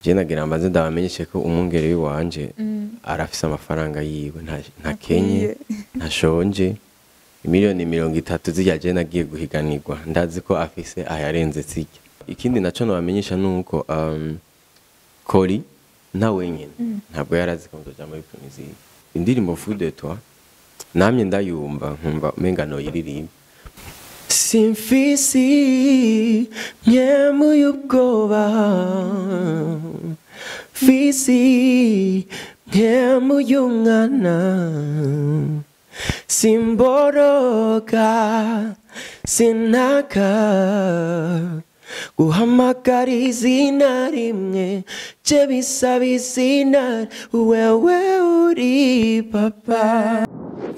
je nagira mbanze ndabamenyeshe ko umwungere w'iwanje arafise amafaranga yiwe nta- ntakenye ntashonje miliyoni mirongo itatu zirya je nagiye guhiganirwa ndazi ko afise ayarenze zirya ikindi naco nobamenyesha nuko um, kori nta wenyene ntabwo yari azi ko nzoja muri promizike indirimbo fou de toi namye ndayumva nkumva umenga noyiririmba simfisi myemuye ubwoba fisi myemuye umwana simboroga sinaka guhamagara izina rimwe je bisaba izina wewe uri papa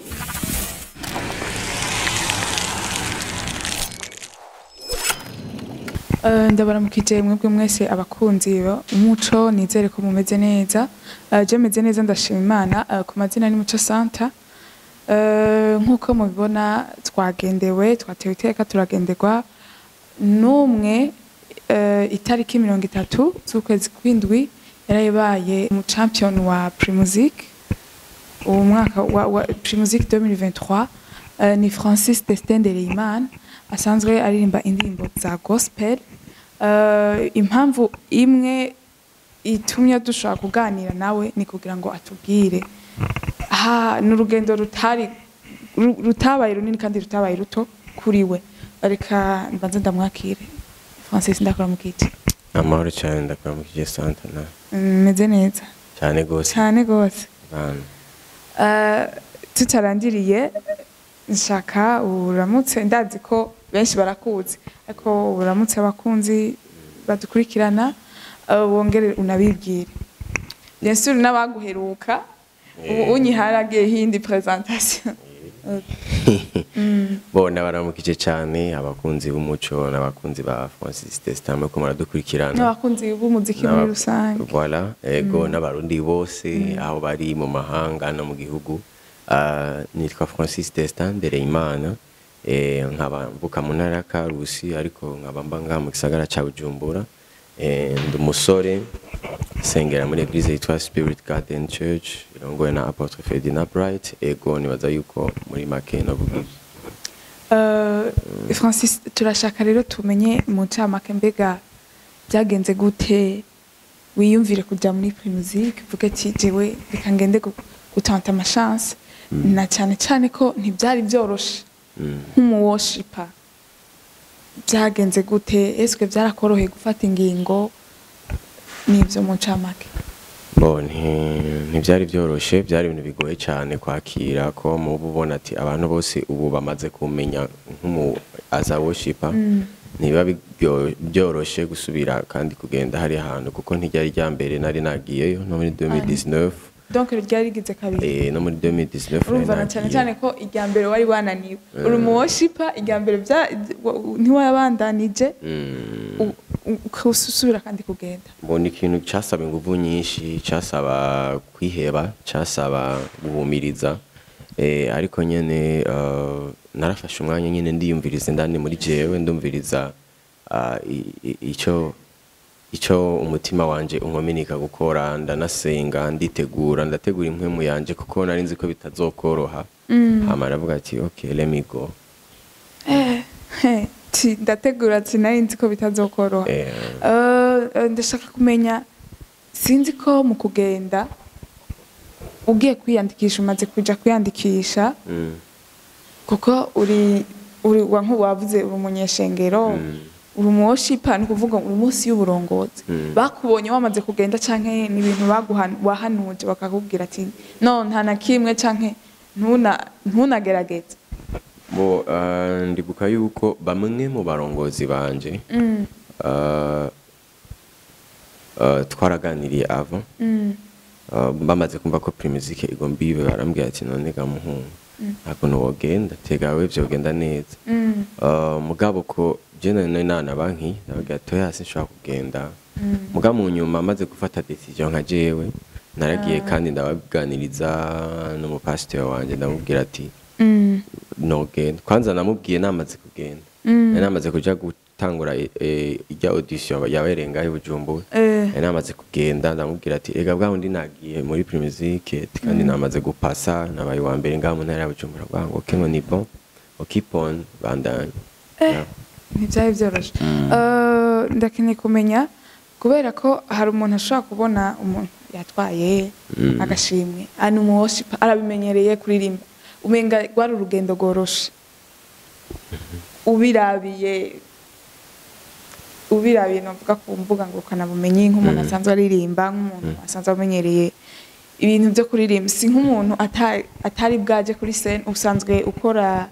Eh, ndabaramukije mwebwe mwese abakunzi ba umuco nizere ko mumeze neza Eh, je meze neza ndashima imana Eh, ku mazina ni muco santa Eh, nk'uko mubibona twagendewe twatewe iteka turagenderwa n'umwe eh, itariki mirongo itatu z'ukwezi kw'indwi yarabaye mu champion wa primusic uwo mwaka wa, wa primusic 2023 eh, ni francis destin ndereyimana asanzwe aririmba indirimbo za gospel Eh, impamvu imwe itumye dushobora kuganira nawe ni kugira ngo atubwire aha ni urugendo rutari ru- rutabaye runini kandi rutabaye ruto kuri we reka mbanze ndamwakire francis ndakora mukiti amahoro cyane ndakuramukije santana meze neza cyane gose cyane rwose bana Eh, tutarangiriye nshaka uramutse ndazi ko benshi barakuzi ariko uramutse abakunzi badukurikirana eh, wongere unabibwire bien sûr n'abaguheruka ubu unyiharagiye hindi presentation bona baramukije cyane abakunzi b'umuco n'abakunzi ba francis testamwe ko muradukurikirana n'abakunzi b'umuziki muri N'aba- rusange voilà ego n'abarundi bose aho bari mu mahanga no mu gihugu Ah, nitwa francis destin ndereyimana eh, nkaba mvuka mu ntara ya karusi ariko nkaba mba ngaha mu gisagara ca bujumbura eh, ndi umusore sengera muri eglise yitwa spirit garden church irongowe na apotre ferdinand bright ego nibaza yuko muri make navuga ivyo. Eh, francis turashaka rero tumenye mu ncamake mbega byagenze gute wiyumvire kujya muri primusic uvuge ati jewe reka ngende gu- gutanta amashance na cyane cyane ko ntibyari byoroshe nk'umuwoshipa byagenze gute eswe byarakoroheye gufata ingingo n'ibyo mu ncamake Bo nti- ntibyari byoroshe byari ibintu bigoye cyane kwakira ko muba ubona ati abantu bose ubu bamaze kumenya nk'umu aza worshipa ntibiba bigyo- byoroshe gusubira kandi kugenda hari ahantu kuko ntiryari rya mbere nari nagiyeyo no muri 2019 donc ryari rigize kabiri eh, no muri 2019 nari urumva na cyane nagiye. cyane ko irya mbere wari wananiwe uri umuwoshipa irya mbere bya- wa- ntiwayabandanije Mm, u- u- ukusubira kandi kugenda mbona ikintu cyasaba ingufu nyinshi cyasaba kwiheba cyasaba guhumiriza eh, ariko nyene eh, narafashe umwanya nyene ndiyumviriza indani muri jewe ndumviriza ah, i- i- ico ico umutima wanje unkominika gukora ndanasenga nditegura ndategura impwemu yanje kuko nari nzi ko bitazokoroha hama aravuga ati okay let me go Eh, he, ti- ndategura ati nari nzi ko bitazokoroha eh, Eh, eh, ndashaka kumenya sinzi ko mu kugenda ugiye kwiyandikisha umaze kuja kwiyandikisha mm, kuko uri uri wa nk'uwavuze uri umunyeshengero uri umuwoshipa ni ukuvuga uri munsi y'uburongozi Mm. bakubonye wamaze kugenda canke ni ibintu baguhan- wahanuje bakakubwira ati no nta na kimwe canke ntuna ntunagerageze bo ah, ndibuka yuko bamwe mu barongozi banje Mm, ah, ah, twaraganiriye ava mm, ah, bamaze kumva ko primusike igomba ibe barambwira ati none ga muhungu nta kuntu wogenda tegawe vyogenda neza mm, Ah, mugabo ko je nari nana banki nababwira ati oya sinshobora kugenda muga mu nyuma maze gufata decision nka jewe naragiye kandi ndabaganiriza n'umupasiteri wanje ndamubwira ati mm, nogenda kwanza namubwiye namaze kugenda Mm. yari namaze kuja gu- gutangura eh, ijya audition yabereye ngaho i Bujumbura Eh. yari namaze kugenda ndamubwira ati ega bwa wundi nagiye muri Primusic kandi namaze gupasa nabaye wa mbere ngaho mu ntara ya Bujumbura bwa ngo okay ngo ni bon ok keep on bandanye Yeah. ntibyari byoroshye Eh, ndakeneye kumenya kubera ko hari umuntu ashobora kubona umuntu yatwaye Mm. agashimwe ari umuwoshipa arabimenyereye kuririmba umenga rwari urugendo rworoshe ubirabiye ubirabiye novuga ku mbuga ngurukanabumenyi nk'umuntu asanzwe aririmba nk'umuntu asanzwe amenyereye ibintu byo kuririmba si nk'umuntu ata- atari bwaje kuri scene usanzwe ukora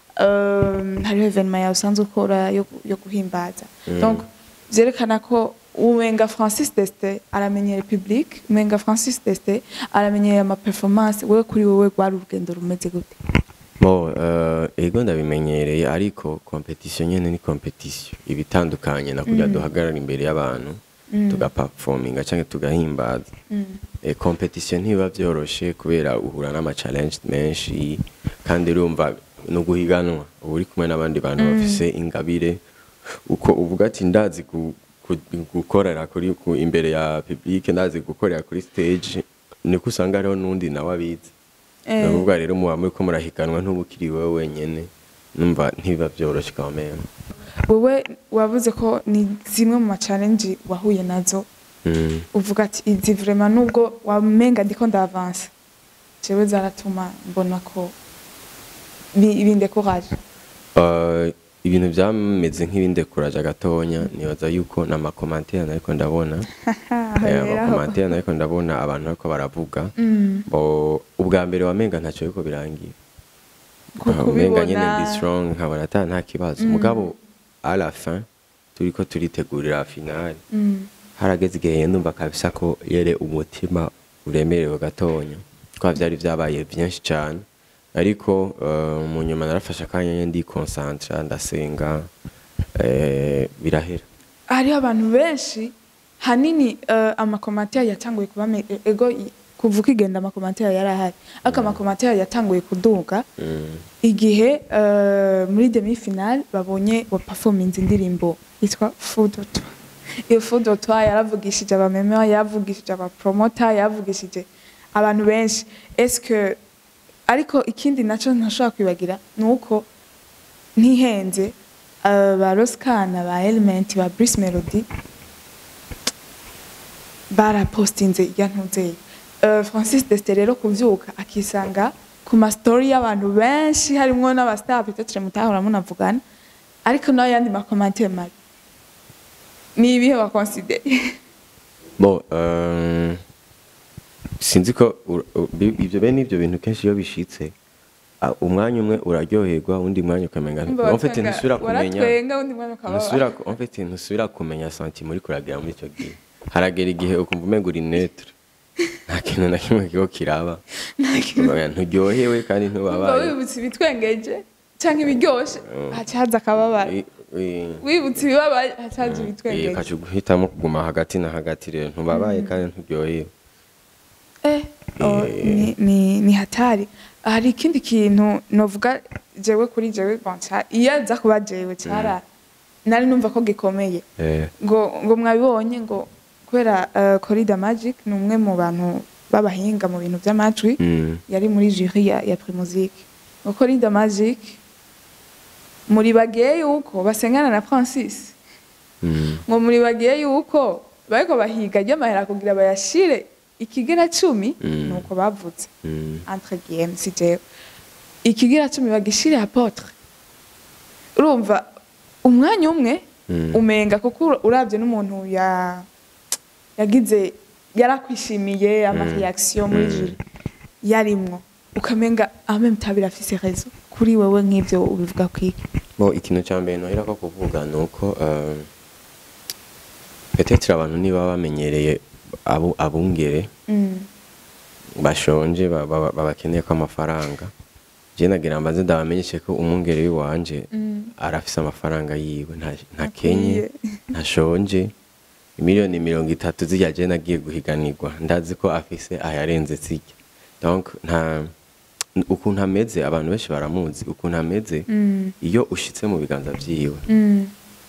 um, hariho evenema yawe usanzwe ukora yo, yo guhimbaza donc vyerekana ko umenga francis deste aramenyere public umenga francis deste aramenyere ama performance wewe kuri wewe rwari urugendo rumeze gute Bo, uh, ego ndabimenyereye ariko competition nyene ni competition ibitandukanye na kujya duhagarara imbere y'abantu tugaperforminga canke tugahimbaza e, competition ntibiba vyoroshe kubera uhura n'ama challenge menshi kandi urumva no guhiganwa uba uri kumwe n'abandi bantu bafise ingabire uko uvuga ati ndazi gu- gu- gukorera kuri ku, imbere ya public ndazi gukorera kuri stage niko usanga hariho n'undi nawe abizi Eh. ni ukuvuga rero muba muriko murahiganwa ntubukiri wowe wenyene numva ntibiba vyoroshe quand même wewe wavuze ko ni zimwe mu ma challenge wahuye nazo Mm. uvuga ati izi vraiment nubwo wamenga ndiko ndavansa jewe zaratuma mbona ko bi- bindekuraje Uh, ibintu byameze nk'ibindekuraje gatonya nibaza yuko n'amakomantere nariko ndabona Eh, amakomantere nariko ndabona abantu bariko baravuga bo ubwa mbere wamenga ntacyo ariko birangiye Kuko umenga nyine ubibona- ndi strong nkabona ata nta kibazo mugabo à la fin turiko turitegurira finale harageze igihe ndumva kabisa ko yere umutima uremerewe gatonya kwa vyari vyabaye vyinshi cane ariko uh, mu nyuma narafashe akanya nyene ndikonsantra ndasenga eh, birahera hariho abantu benshi hanini uh, amakomantere yatanguye kuba me- ego i- kuva ukigenda amakomantere yari ahari ariko amakomantere yatanguye kuduga Mm. igihe uh, muri demi finale babonye wa performance indirimbo yitwa fudotwa iyo fudotwa yaravugishije abameme yaravugishije abapromota yaravugishije abantu benshi eske ariko ikindi naco ntashobora kwibagira ni uko ntihenze uh, ba roskana ba element ba bris melody barapostinze irya ntuzeye uh, francis deste rero kuvyuka akisanga ku mastori y'abantu benshi harimwo n'abastar peut-être mutahora munavugana ariko nayo yandi makomantere mabi ni ibihe wakonsideye bo uh, sinzi ko ur- u- bi- ivyo bene ivyo bintu kenshi iyo bishitse ah, umwanya umwe uraryoherwa undi mwanya ukamenga en fait ntusubira kumenya waratwenga undi mwana ukaba ntusubira ku- en fait ntusubira kumenya sentiment uri kuragira muri icyo gihe haragera igihe ukumva umenga uri netre nta kintu na kimwe kigo kiraba Oya, nturyohewe kandi umva ntubabaye wibutse ibitwengeje canke ibiryoshe haca haza akababara I- i- wibutse ibibabaye haca haza eh, ibitwengeje ukaca guhitamo kuguma hagati na hagati rero ntubabaye kandi nturyohewe Eh, oh, ni, ni, ni hatari hari ikindi kintu novuga jewe kuri jewe bon ca- iyo aza kuba jewe cara nari numva ko gikomeye Eh, ngo ngo mwabibonye ngo kubera uh, Corida Magic ni umwe mu bantu b'abahinga mu bintu by'amajwi mm, yari muri jury ya, ya Primusic ngo Corida Magic muri bagiye yuko basengana na Francis mm, ngo muri bagiye yuko bariko bahiga ry'amahera kugira bayashire ikigera cumi Mm. nuko bavutse mm, entre guillemets si jewe ikigera cumi bagishire apotre urumva umwanya umwe Mm. umenga kuko ura- uravye n'umuntu ya yagize yarakwishimiye ama Mm. reaction muri Mm. jury yarimwo ukamenga en même temps birafise raison kuri wewe nk'ivyo ubivuga kwiki bo ikintu cya mbere nohera ko kuvuga ni uko eh, peut-être abantu niba bamenyereye abo abungere mm. bashonje ba- ba- babakeneye ko amafaranga je nagira mbaze ndabamenyeshe ko umwungere w'iwanje Mm. arafise amafaranga yiwe nta- ntakenye Akwiye. ntashonje miliyoni mirongo itatu zirya je nagiye guhiganirwa ndazi ko afise ayarenze zirya donc nta ukuntu ameze abantu benshi baramuzi ukuntu ameze Mm. iyo ushitse mu biganza vyiwe Mm.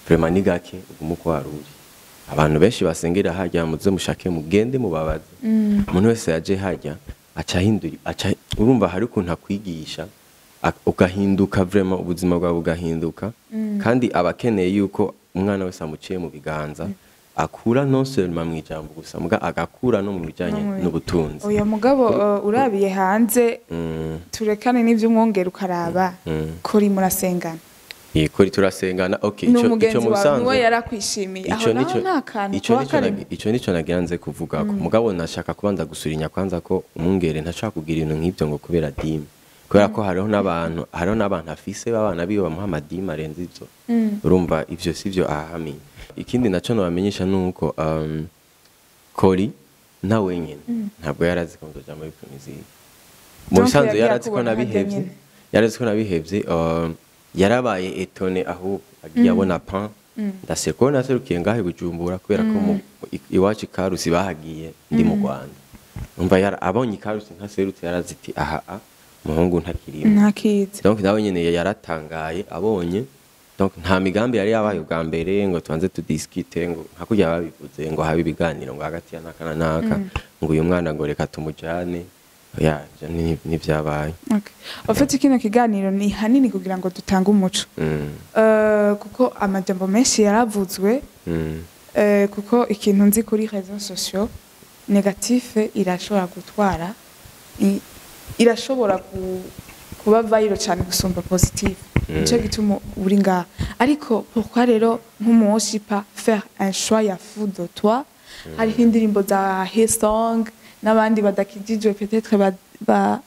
vraiment ni gake ugume uko wari uri abantu benshi basengera hajya muze mushake mugende mubabaze umuntu wese yaje hajya aca ahindura aca urumva hari ukuntu akwigisha ak- ugahinduka vraiment ubuzima bwawe bugahinduka kandi aba akeneye yuko umwana wese amuciye mu biganza akura non seulement mu ijambo gusa muga agakura no mu bijyanye No mu- n'ubutunzi uyu mugabo uh, urabiye hanze Mm, turekane n'ivy'umwongera ukaraba mm. kuri murasengana Yego turasengana okay ni ico ico umugenzi mu wawe bisanzwe niwe yarakwishimiye aho ico naho nico nta kantu ico kuba nico karimo nagi- ico nico nagira nze kuvuga ko mugabo nashaka kubanza gusurinya kwanza ko umwungere ntashaka kugira ibintu nk'ibyo ngo kubera dime kubera ko hariho n'abantu hariho n'abantu afise b'abana biwe bamuha amadime arenze ivyo urumva ivyo sivyo ahahamiye ikindi naco nobamenyesha nuko um, kori na wenyene ntabwo yarazi ko nzoja muri promizike mu Donc bisanzwe yagiye yarazi ko akubona harya nabihevye nyene. yarazi ko nabihevye um, yarabaye etone ahubwo agiye abona pan ndaseka ko naserukiye ngahe bujumbura kubera ko mu- i- iwacu ikarusi bahagiye ndi mu rwanda umva yara- abonye ikarusi ntaserutse yarazi iti aha a umuhungu ntakirimo ntakizi donc nawe nyene yaratangaye abonye donc nta migambi yari yabaye ubwa mbere ngo tubanze tudiskite ngo hakurya babivuze ngo habe ibiganiro ngo hagati ya naka na naka ngo uyu mwana ngo reka tumujane ya ivyo ni- nivyabaye Okay. Ufite kino kiganiro ni hanini kugira ngo dutange umuco Mm, Eh, kuko amajambo menshi yaravuzwe mm, eh, kuko ikintu nzi kuri réseaux sociaux negative irashobora gutwara i- irashobora ku- kuba viral cyane gusumba positive nicyo gituma uri ngaha ariko pourquoi rero nk'umuwoshipa faire un choix ya fou de toi hariho indirimbo za Hillsong n'abandi badakijijwe peut-être ba, ba,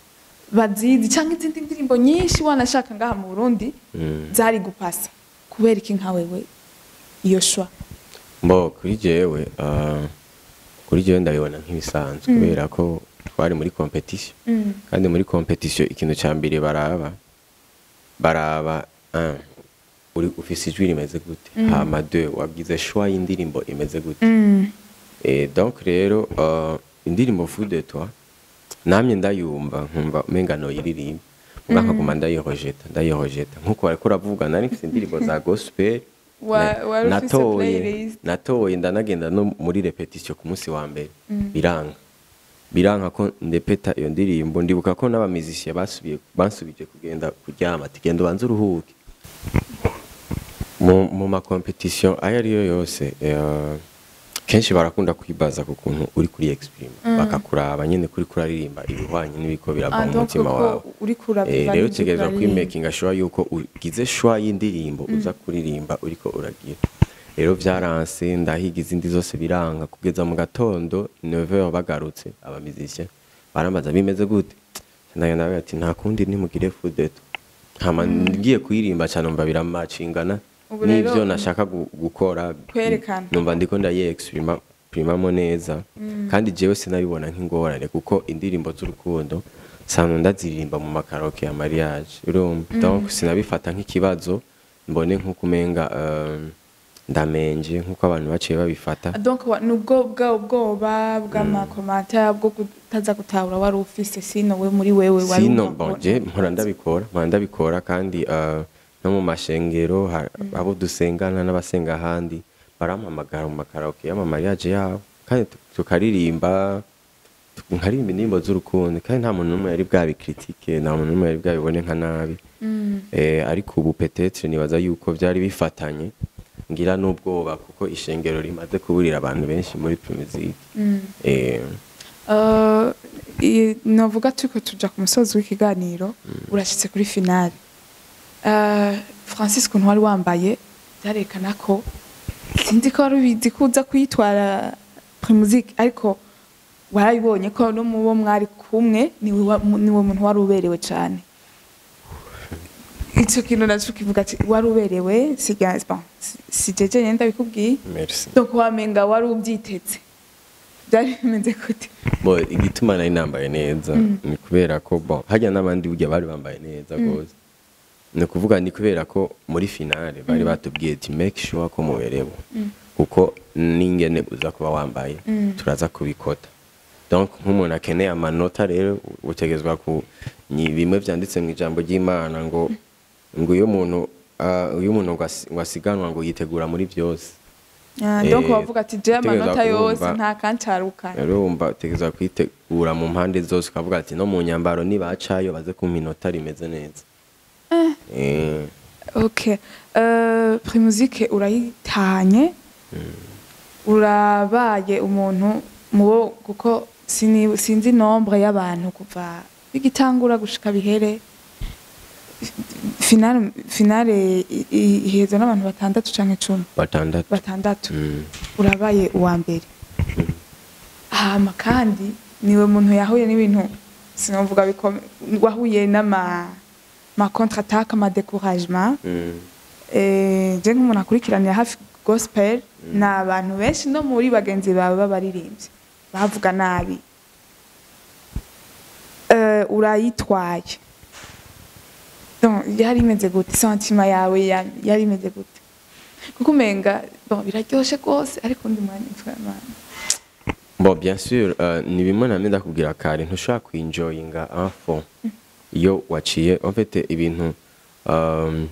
bazizi cyangwa izindi ndirimbo nyinshi wanashaka ngaha mu Burundi mm. zari gupasa kubera iki nka wewe iyo choix mbo kuri jewe ah, kuri jewe ndabibona nk'ibisanzwe kubera ko twari muri competition Mm. kandi muri competition ikintu cya mbere baraba baraba un, uri ufise ijwi rimeze gute hama deux wagize choix y'indirimbo imeze gute Mm. Et donc rero uh, indirimbo Fou de toi namye ndayumva nkumva umenga noyiririmba muga nkaguma ndayirojeta ndayirojeta nkuko wariko uravuga nari mfise indirimbo za gospel Wa- na- wari ufise natoye playlist. natoye ndanagenda no muri repetition ku munsi wa mbere biranga biranka ko ndepeta iyo ndirimbo ndibuka ko n'abamizisiye basubiye bansubije kugenda kuryama ati genda ubanze uruhuke mu mu makompetisiyo ayo ari yo yose eh, kenshi barakunda kwibaza ku kuntu uri kuri exprime bakakuraba nyine kuri kuraririmba ibihwanye n'ibiko birava Ah, mu donc mutima ko wawe uri kuraba Eh, ibyo rero utegereza uraririmba. kwimakinga sure yuko ugize shwa y'indirimbo uza kuririmba uriko uragira rero byaranse ndahiga izindi zose biranga kugeza mu gatondo 9h bagarutse abamizisye barambaza bimeze gute ndagenda ndavuga ati nta kundi nimugire fudeto hama ngiye kuyirimba cyane numva biramacingana Ubu rero- n'ivyo nashaka gu- gukora Kwerekana. numva ndiko ndayiexprima primamo neza kandi jewe sinabibona nk'ingorane kuko indirimbo z'urukundo sanzwe ndaziririmba mu makaroke ya mariage urumva donc sinabifata nk'ikibazo mbone nk'uko umenga eh, ndamenje nk'uko abantu baciye babifata donc wa- nubwo bwa ubwoba bw'amakomanta bwo kutaza gutahura wari ufise sino we muri wewe wari sino wumva bon ko- je mpora ndabikora mpora ndabikora kandi eh, no mu mashengero ha- abo dusengana n'abasenga ahandi barampamagara mu makaraoke y'amamariage yabo kandi tu- tukaririmba tu- nkaririmba indirimbo z'urukundo kandi nta muntu n'umwe yari bwabikritike nta muntu n'umwe yari bwabibone nka nabi eh, ariko ubu petetre nibaza yuko byari bifatanye ngira n'ubwoba kuko ishengero rimaze kuburira abantu benshi muri promizike eh, Eh, i- novuga turiko tuja ku musozi w'ikiganiro urashitse kuri finale Eh, francis ukuntu wari wambaye byarekana ko sinzi ko wari ubizi ko uza kuyitwara primusike ariko warabibonye ko no mu bo mwari kumwe niwe wa- niwe muntu wari uberewe cyane icyo kintu naco kivuga ati wari uberewe siga bon, si- si jeje nyene ndabikubwiye merci donc wamenga wari ubyiteze byari bimeze gute bo igituma nari nambaye neza ni kubera ko bon hajya n'abandi burya bari bambaye neza rwose ni ukuvuga ni kubera ko muri finale bari batubwiye ati make sure ko muberewe kuko n'ingene uza kuba wambaye turaza kubikota donc nk'umuntu akeneye amanota rero utegezwa ku ni bimwe byanditse mu ijambo ry'imana ngo ngo iyo umuntu ah, iyo umuntu ngo asi- ngo asiganwa ngo yitegura muri byose Ah, donc Eh, bavuga ati je amanota utegerezwa yose kumva- nta kancarukana rero wumva utegereza kwitegura mu mpande zose ukavuga ati no mu nyambaro nibacayo baze ku minota rimeze neza Eh, ok uh, primusike urayitanye urabaye umuntu mubo kuko sini- sinzi nombre y'abantu kuva bigitangura gushika bihere finale finale i- i- ihezwa n'abantu batandatu canke cumi batandatu batandatu Mm. urabaye uwa mbere hama kandi niwe muntu yahuye n'ibintu sinovuga bikome wahuye n'ama ma contre attaque ama découragement Mm. eh je nk'umuntu akurikiranira hafi gospel ni abantu benshi no muri bagenzi bawe b'abaririmbyi bavuga nabi eh urayitwaye donc yari imeze gute sentima yawe ya- yari imeze gute kuko umenga bon biraryoshe rwose ariko undi mwanya vraiment bon bien sûr euh, ni bimwe namwe ndakubwira kare ntushobora kwinjoyinga un fond iyo waciye en fait ibintu um,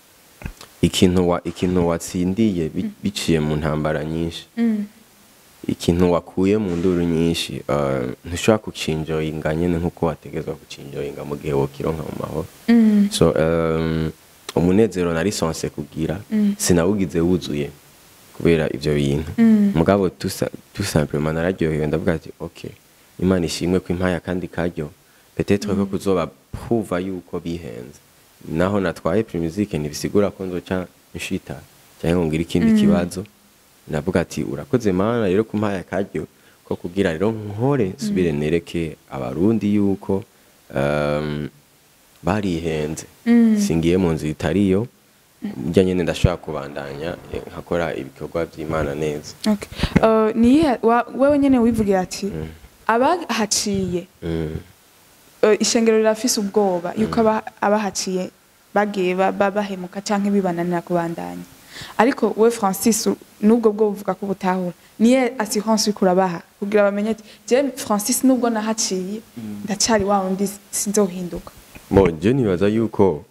ikintu wa ikintu watsindiye bi- biciye mu ntambara nyinshi mm. ikintu wakuye mu nduru nyinshi uh, ntushobora kucinjoyinga nyene nkuko wategezwa kucinjoyinga mu gihe wokironka mu mahoro Mm. so um, umunezero nari sonse kugira Mm. sinawugize wuzuye kubera ivyo bintu Mm. mugabo tout sa- tout simplement nararyohewe ndavuga ati ok imana ishimwe ko impaye akandi karyo peut-être ko kuzoba pruva yuko bihenze naho natwaye primusike ntibisigura ko nzoca nshita cyangwa ngo ngire ikindi kibazo ndavuga ati urakoze mana rero ko umpaye akaryo ko kugira rero nkore nsubire nereke abarundi yuko um, barihenze Mm. singiye mu nzu itariyo njya nyine ndashobora kubandanya eh, nkakora ibikorwa by'imana neza Okay. Uh, niyihe wa- wewe nyene wivugira ati abahaciye Mm. uh, ishengero rirafise ubwoba yuko aba- abahaciye bagiye ba- ba- bahemuka canke bibananira kubandanya ariko we francis u- nubwo bwo buvuga ko butahura niye assurance uriko urabaha kugira bamenye ati je francis nubwo nahaciye ndacari wa wundi sinzohinduka bo je nibaza yuko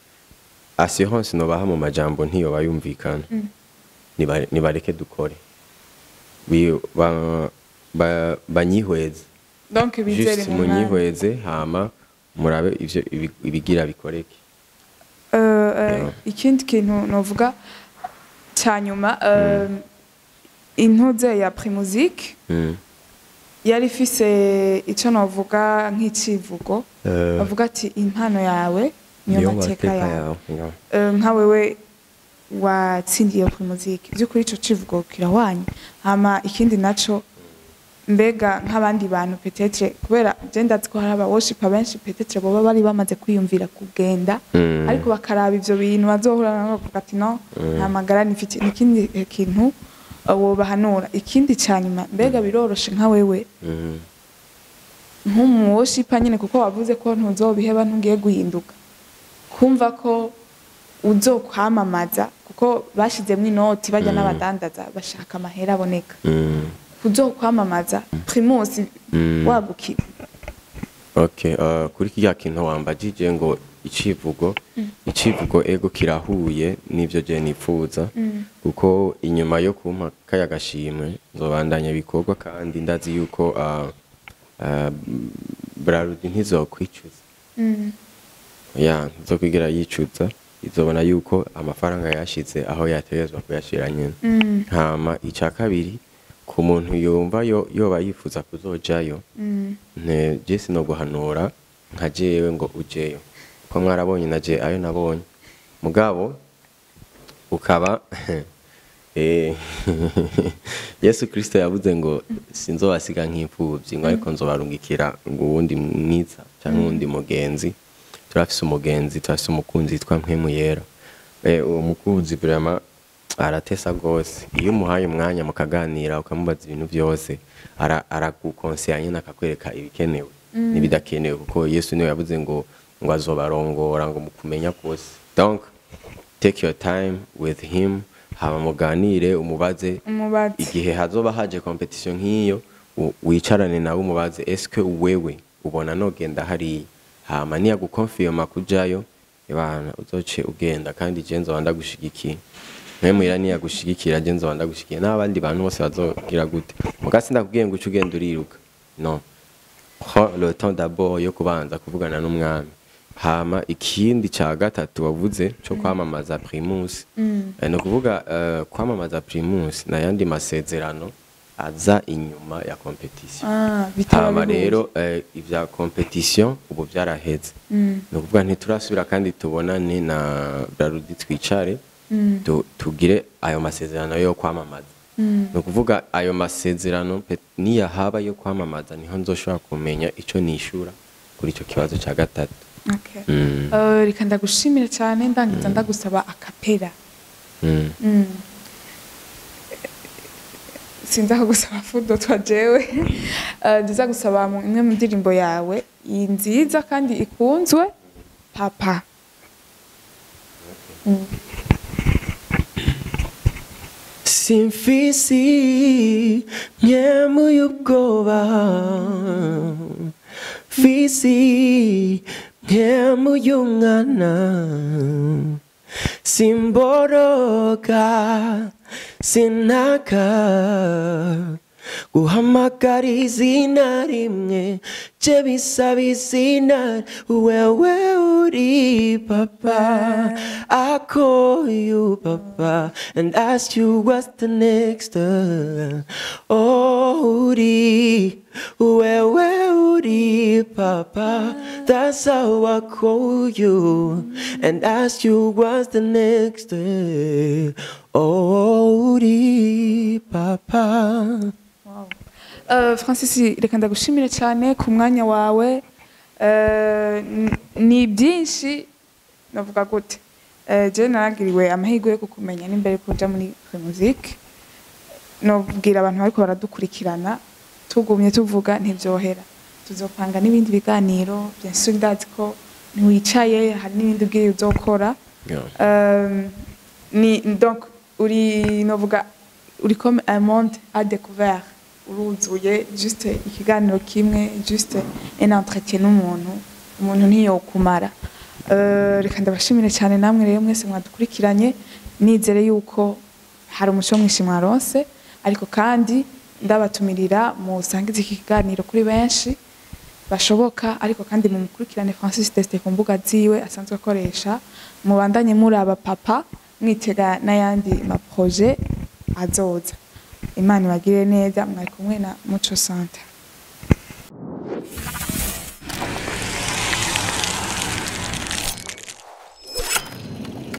assurance nobaha mu majambo ntiyoba yumvikana Niba- nibareke dukore Bi- ba- ba- banyihweze donc bizere juste mu mwanya. munyihweze hama murabe ivyo ibi- ibigira bikoreke Uh, uh, Yeah. ikindi kintu novuga ca nyuma uh, intuze ya primusike Mm. yari ifise ico novuga nk'icivugo Eh, bavuga ati impano yawe niyo mateka yawe Yeah. Eh, nka wewe watsindiye primuzike by'ukuri ico civugo kirahwanye hama ikindi naco mbega nk'abandi bantu petetre kubera je ndazi ko hari abawoshipa benshi petetre boba bari bamaze kwiyumvira kugenda Mm. ariko bakaraba ivyo bintu bazohura nabo bavuga ati no nta magara nifite n'ikindi eh, kintu eh, wobahanura ikindi ca nyuma mbega biroroshe nka wewe Mm. nk'umuwoshipa nyine kuko wavuze ko ntuzobiheba ntugiye guhinduka kumva ko uzokwamamaza kuko bashizemwo inoti bajya n'abadandaza bashaka amahera aboneka Mm. uzokwamamaza primus Mm. wagukira Okay, uh, kuri kirya kintu wambajije ngo icivugo icivugo ego kirahuye n'ivyo je nipfuza kuko inyuma yo kumpa kaya gashimwe nzobandanya ibikorwa kandi ndazi yuko uh, uh, Brarudi ntizokwicuza ya ntizokwigira yicuza izobona yuko amafaranga yashize aho yategerezwa kuyashira nyene hama ica kabiri ku muntu yumva yo yoba yifuza kuzojayo nte je sinoguhanura nka jewe ngo ujeyo ko mwarabonye na je ayo nabonye mugabo ukaba eh, yesu kirisito yavuze ngo sinzobasiga nk'imfubyi ngo ariko nzobarungikira ngo uwundi mwiza cyangwa uwundi mugenzi turafise umugenzi turafise umukunzi yitwa mpwemu yera eh, uwo mukunzi vraiment aratesa gose iyo umuhaye umwanya mukaganira ukamubaza ibintu byose ara- aragukonsera nyine akakwereka ibikenewe n'ibidakenewe kuko yesu niwe yavuze ngo ngo azobarongora ngo mukumenya kose donc take your time with him hama muganire umubaze umubazi igihe hazoba haje competition nk'iyo u- wicarane nawe umubaze eske wewe ubona nogenda hariya hama niyagukonfirma kujayo ibana uzoce ugenda kandi je nzoba ndagushigikiye mwe muhira niyagushigikira je nzoba ndagushigikiye n'abandi bantu bose bazogira gute muga sindakubwiye ngo uce ugenda uriruka non prends le temps d'abord yo kubanza kuvugana n'umwami hama ikindi ca gatatu wavuze co kwamamaza primus Eh, ni ukuvuga eh, kwamamaza primus n'ayandi masezerano aza inyuma ya competition Ah, bitaba hama bihuye. rero eh, ivya competition ubu vyaraheze ni ukuvuga ntiturasubira kandi tubonane na brarudi twicare tu- tugire ayo masezerano yo kwamamaza ni ukuvuga ayo masezerano pe- niyahaba yo kwamamaza niho nzoshobora kumenya ico nishura kuri ico kibazo ca gatatu Okay. Mm. Eh, reka ndagushimira cyane ndangiza ndagusaba akapera Mm. Mm. sinza kugusaba fudo twa jewe Eh, ndiza gusaba mu imwe mu ndirimbo yawe iyi nziza kandi ikunzwe papa Mm. simfisi myemuye ubwoba fisi myemuye umwana simboroga sinaka guhamagara izina rimwe je bisaba izina wewe uri papa I call you papa and ask you what's the next uh, oh uri wewe uri papa that's how I call you and ask you what's the next uh, oh uri papa Wow. Eh, Francis reka ndagushimire cyane ku mwanya wawe Eh, n- ni byinshi navuga gute Eh, je naragiriwe amahirwe yo kukumenya n'imbere kuja muri musique nobwira abantu bariko baradukurikirana tugumye tuvuga ntibyohera tuzopanga n'ibindi biganiro bien sûr ndazi ko ntiwicaye hari n'ibindi ubwiye uzokora Yeah. Euh, ni donc uri novuga uri comme un monde à découvert uruzuye juste ikiganiro kimwe juste un entretien n'umuntu umuntu ntiyokumara Euh, reka ndabashimire cyane namwe rero mwese mwadukurikiranye nizere yuko hari umuco mwinshi mwaronse ariko kandi ndabatumirira musangize iki kiganiro kuri benshi bashoboka ariko kandi mumukurikirane Francis Teste ku mbuga ziwe asanzwe akoresha mubandanye muraba papa mwitega n'ayandi maproje azoza imana ibagire neza mwari kumwe na muco center